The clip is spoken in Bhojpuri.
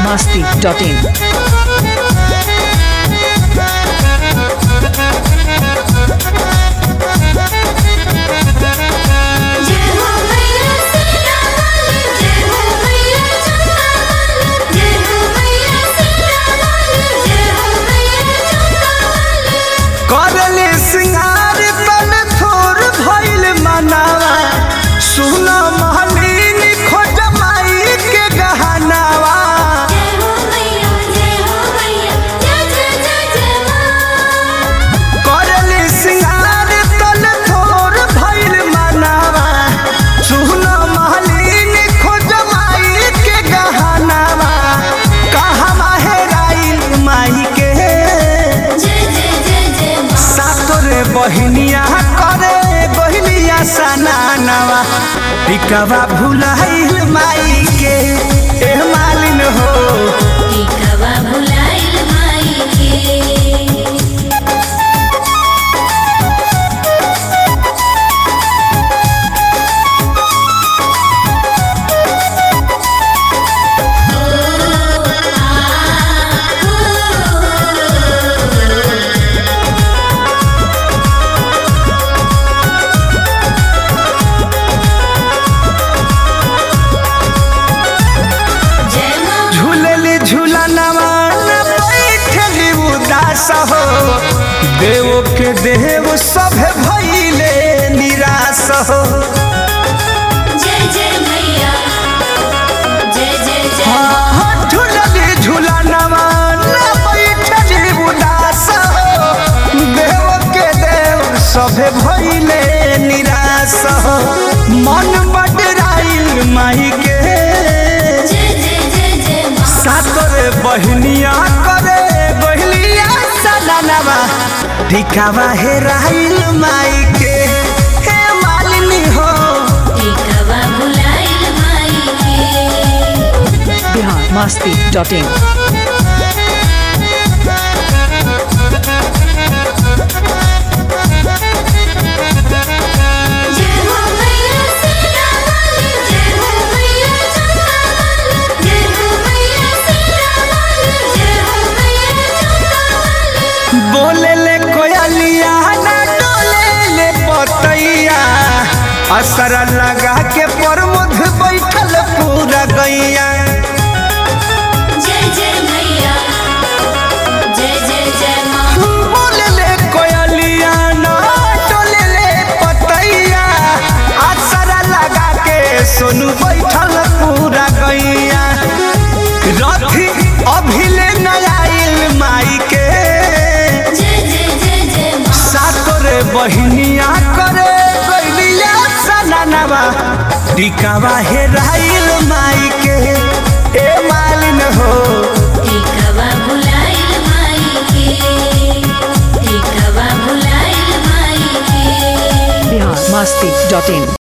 masti.in. जय हो मैया सीता वाली जय हो मैया चंदा वाली जय हो मैया सीता वाली जय हो मैया चंदा वाली करले सिंगार तन थोर भइल मनावा सुन महलीन खोज माई के गहनावा जय हो मैया जय हो मैया जय जय जय जय मां करले सिंगार तन थोर भइल मनावा सुन महलीन खोज माई के गहनावा कहवा हेराइल माई के जय जय जय जय मां सातोरे बहिनिया करे बहिनिया सनानवा टिकवा भुलाइल माई के एह मालिन हो टिकवा भुलाइल माई के जय मां झूलली झूलनवा न बैठली उदास हो देव के देव सभे भइले निराश हो जय जय मैया जय जय जय मां हाँ, झूलली झूलनवा न बैठली उदास हो देव के देव सभे भइले निराश हो मन बडराइल माई के जय जय जय जय मां सातरे बहनिया करे बहलिया सननवा टिकावा हेराइल माई के हे मालिनी हो टिकवा भुलाइल माई के Bihar masti.in. जय हो मैया सीता वाली जय हो मैया चंदा वाली जय हो मैया सीता वाली जय हो मैया चंदा वाली बोले ले कोयलिया ना डोले ले पतैया असर लगा के प्रमोद बैठल पूरा गैया जय जय मैया जय जय जय मां बोले ले कोयलिया ना डोले ले पतैया असर लगा के सोनू बैठल पूरा गैया रथी अभिले नयाइल माई के जय जय जय जय मां सातोरे बहिनिया करे गैलिया सनानवा टिकावा हेराइल माई के ए मालिन हो टिकवा भुलाइल माई के टिकवा भुलाइल माई के Bihar masti.in.